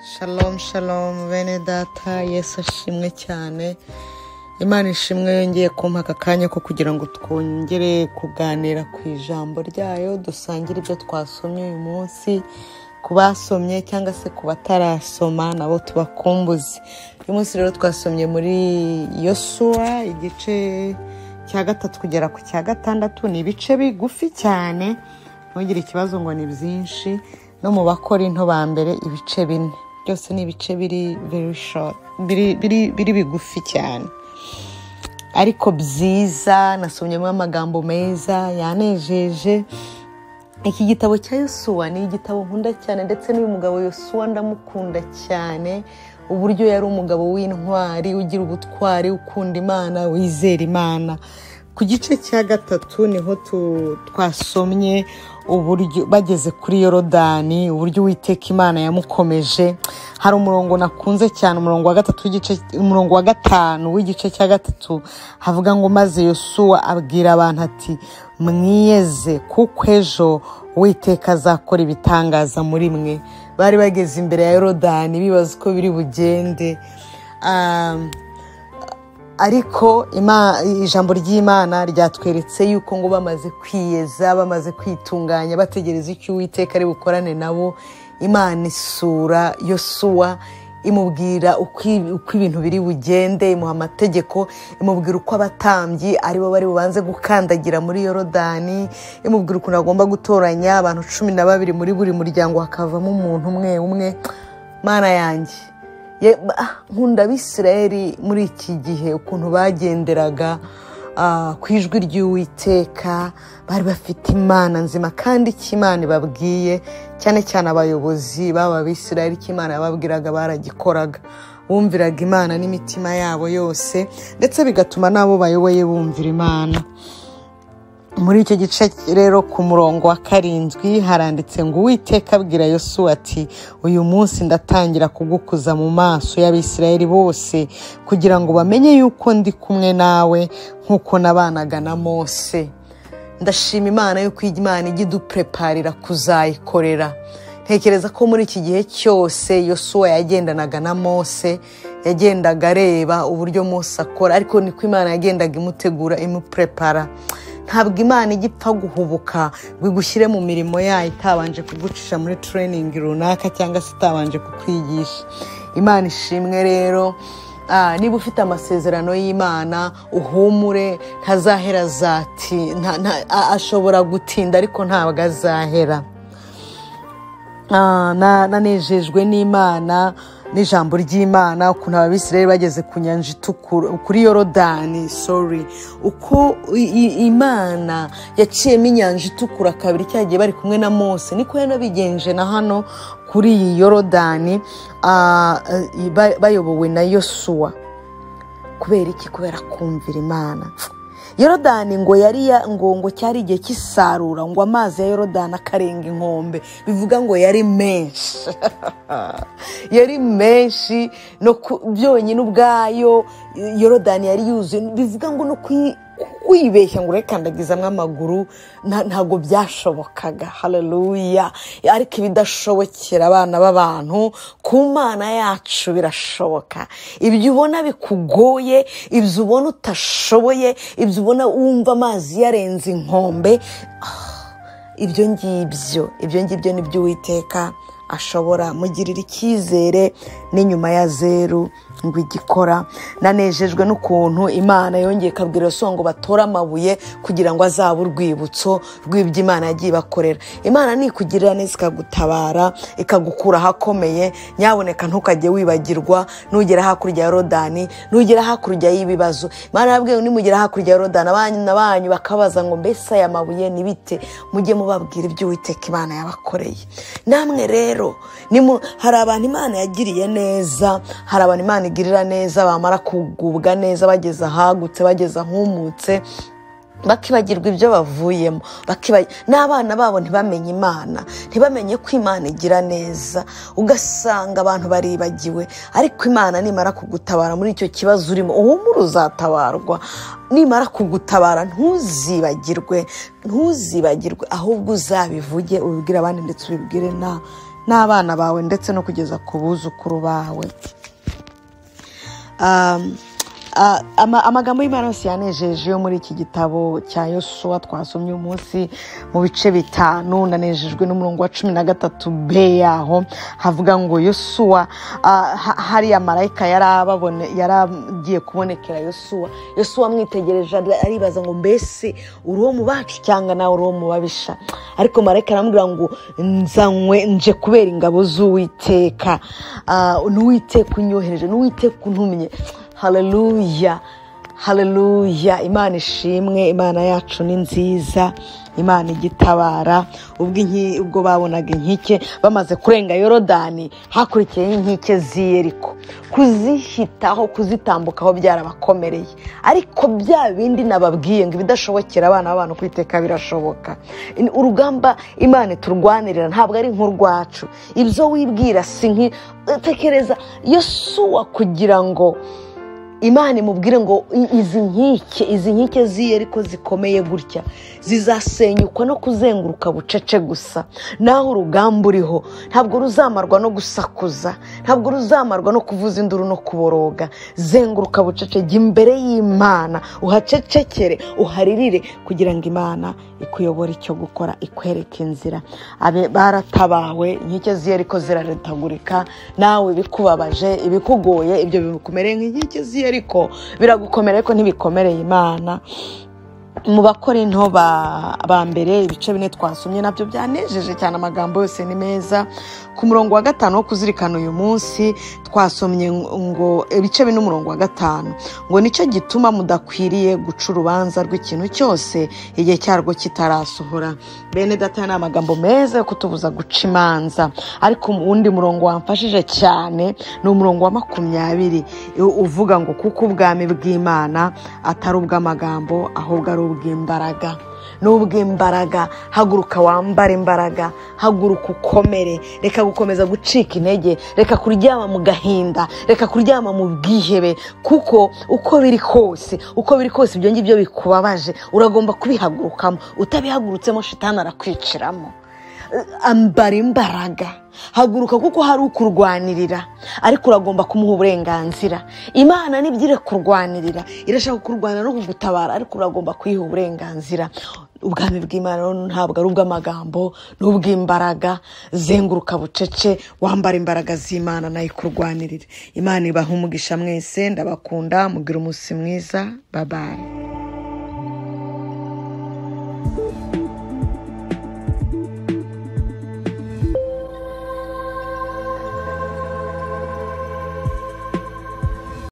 Shalom shalom bene data yesu ashimwe cyane imana ishimwe yongeye kumpa aka kanya ko kugira ngo twongere kuganira ku ijambo ryayo dusangire ibyo twasomye uyu munsi ku basomye cyangwa se ku batarasoma nabo tubakumbuze uyu munsi rero twasomye muri yosuwa igice cya gatatu kugera ku cya gatandatu ni ibice bigufi cyane ntugire ikibazo ngo ni byinshi no mu bakora into ba mbere ibice bine byose ni ibice biri very short biri biri biri bigufi cyane ariko byiza nasomyemo amagambo meza yanejeje iki gitabo cya yosuwa ni igitabo nkunda cyane ndetse n'uyu mugabo yosuwa ndamukunda cyane uburyo yari umugabo w'intwari ugira ubutwari ukunda imana wizera imana ku gice cya gatatu niho tu- twasomye uburyo bageze kuri yorodani uburyo uwiteka imana yamukomeje hari umurongo nakunze cyane umurongo wa gatatu w'igice- umurongo wa gatanu w'igice cya gatatu havuga ngo maze yosuwa abwira abantu ati mwiyeze kuko ejo uwiteka azakora ibitangaza muri mwe bari bageze imbere ya yorodani bibaza uko biri bugende Ah, ariko ima- ijambo ry'imana ryatweretse yuko ngo bamaze kwiyeza bamaze kwitunganya bategereza icyo uwiteka ari bukorane nabo imana isura yosuwa imubwira uko i- uko ibintu biri bugende imuha amategeko imubwira uko abatambyi aribo bari bubanze gukandagira muri yorodani imubwira ukuntu agomba gutoranya abantu cumi na babiri muri buri muryango hakavamo umuntu umwe umwe mana yanjye Ye- ah, nkunda abisirayeli muri iki gihe ukuntu bagenderaga ah, ku ijwi ry'uwiteka bari bafite imana nzima kandi icyo imana ibabwiye cyane cyane abayobozi baba abisirayeli icyo imana yababwiraga baragikoraga bumviraga imana n'imitima yabo yose ndetse bigatuma n'abo bayoboye bumvira imana muri icyo gice rero ku murongo wa karindwi haranditse ngo uwiteka abwira yosuwa ati uyu munsi ndatangira kugukuza mu maso y'abisirayeli bose kugira ngo bamenye yuko ndi kumwe nawe nk'uko nabanaga na mose ndashima imana yuko iyi imana ijya idupreparira kuzayikorera ntekereza ko muri iki gihe cyose yosuwa yagendanaga na mose yagendaga areba uburyo mose akora ariko niko imana yagendaga imutegura imuprepara ntabwo imana ijya ipfa guhubuka ngo igushyire mu mirimo yayo itabanje kugucisha muri tureyiningi runaka cyangwa se itabanje kukwigisha imana ishimwe rero Ah, niba ufite amasezerano y'imana uhumure ntazahera azati nta- nta- a- ashobora gutinda ariko ntabwo azahera Ah, na- nanejejwe n'imana n'ijambo ry'imana ukuntu ababisirayeli bageze ku nyanja itukura kuri yorodani sorry uko i- i- imana yaciyemo inyanja itukura kabiri cyagiye bari kumwe na mose niko yanabigenje na hano kuri iyi yorodani ah, eh, ba- bayobowe na yosuwa kubera iki kubera kumvira imana yorodani ngo yari ya- ngo ngo cyari igihe cy'isarura ngo amazi ya yorodani akarenga inkombe bivuga ngo yari menshi yari menshi no ku- byonyine ubwayo yorodani yari yuzuye bivuga ngo no kwi- kwibeshya ngo urekandagizamo amaguru nta- ntabwo byashobokaga haleluya ariko ibidashobokera abana b'abantu ku mana yacu birashoboka ibyo ubona bikugoye ibyo ubona utashoboye ibyo ubona wumva amazi yarenze inkombe ibyo ngibyo ibyo ngibyo ni byo uwiteka ashobora mugirira icyizere n'inyuma ya zeru ngo igikora nanejejwe n'ukuntu imana yongeye ikabwira so ngo batore amabuye kugira ngo azabe urwibutso rw'ibyo imana yagiye ibakorera imana nikugirira neza ikagutabara ikagukura ahakomeye nyaboneka ntukajye wibagirwa nugera hakurya ya yorodani nugera hakurya y'ibibazo imana yabwiye ngo nimugera hakurya ya yorodani abanyu na banyu bakabaza ngo mbese aya mabuye ni bite mujye mubabwira ibyo uwiteka imana yabakoreye namwe rero nimu- hari abantu imana yagiriye neza hari abantu imana igirira neza bamara kugubwa neza bageze ahagutse bageze ahumutse bakibagirwa ibyo bavuyemo bakiba- n'abana babo ntibamenye imana ntibamenye ko imana igira neza ugasanga abantu baribagiwe ariko imana nimara kugutabara muri icyo kibazo urimo uhumure uzatabarwa nimara kugutabara ntuzibagirwe ntuzibagirwe ahubwo uzabivuge ubibwire abandi ndetse ubibwire na- n'abana bawe ndetse no kugeza ku buzukuru bawe Um, ah, ama- amagambo y'imana yose yanejeje yo muri iki gitabo cya yosuwa twasomye umunsi mu bice bitanu nanejejwe n'umurongo wa cumi na gatatu b yaho havuga ngo yosuwa ah, ha- hariya marayika yari ababone- yari agiye kubonekera yosuwa yosuwa amwitegereje ari- aribaza ngo mbese uri uwo mu bacu cyangwa nawe uri uwo mu babisha ariko marayika aramubwira ngo nzanywe nje kubera ingabo z'uwiteka Ah, n'uwiteka unyohereje n'uwiteka untumye haleluya haleluya imana ishimwe imana yacu ni nziza imana igitabara ubwo inki- ubwo babonaga inkike bamaze kurenga yorodani hakurikiyeho inkike z'i yeriko kuzihitaho kuzitambukaho byarabakomereye ariko bya bindi nababwiye ngo ibidashobokera abana b'abantu kwiteka birashoboka In- urugamba imana iturwanirira ntabwo ari nk'urwacu ibyo wibwira si nki tekereza yosuwa kugira ngo imana imubwire ngo "I- izi nkike izi nkike ziye ariko zikomeye gutya zizasenyuka no kuzenguruka bucece gusa naho urugamba uriho ntabwo ruzamarwa no gusakuza ntabwo ruzamarwa no kuvuza induru no kuboroga zenguruka bucece jya imbere y'imana uhacecekere uharirire kugira ngo imana ikuyobore icyo gukora ikwereke inzira abe baratabawe inkike ziye ariko ziraretagurika nawe ibikubabaje ibikugoye ibyo bikumereye nk'inkike ziye ariko biragukomera ariko ntibikomereye imana mu bakora into ba ba mbere ibice bine twasomye nabyo byanejeje cyane amagambo yose ni meza ku murongo wa gatanu wo kuzirikana uyu munsi twasomye ngo ibice bine umurongo wa gatanu ngo nicyo gituma mudakwiriye guca urubanza rw'ikintu cyose igihe cyarwo kitarasohora bene data ni amagambo meza yo kutubuza guca imanza ariko undi murongo wamfashije cyane ni umurongo wa makumyabiri u- uvuga ngo kuko ubwami bw'imana atari ubw'amagambo ahubwo ari ubw'imbaraga ni ubw'imbaraga haguruka wambare imbaraga haguruka ukomere reka gukomeza gucika intege reka kuryama mu gahinda reka kuryama mu bwihebe kuko uko biri kose uko biri kose ibyo ngibyo bikubabaje uragomba kubihagurukamo utabihagurutseho shitani arakwiciramo ambara imbaraga haguruka kuko hari ukurwanirira ariko uragomba kumuha uburenganzira imana nibyo irakurwanirira irashaka kurwanira no kugutabara ariko uragomba kuyiha uburenganzira ubwami bw'imana rero ntabwo ari ubw'amagambo ni ubw'imbaraga zenguruka bucece wambara imbaraga z'imana nayo ikurwanirira imana ibaha umugisha mwese ndabakunda mugira umunsi mwiza babaye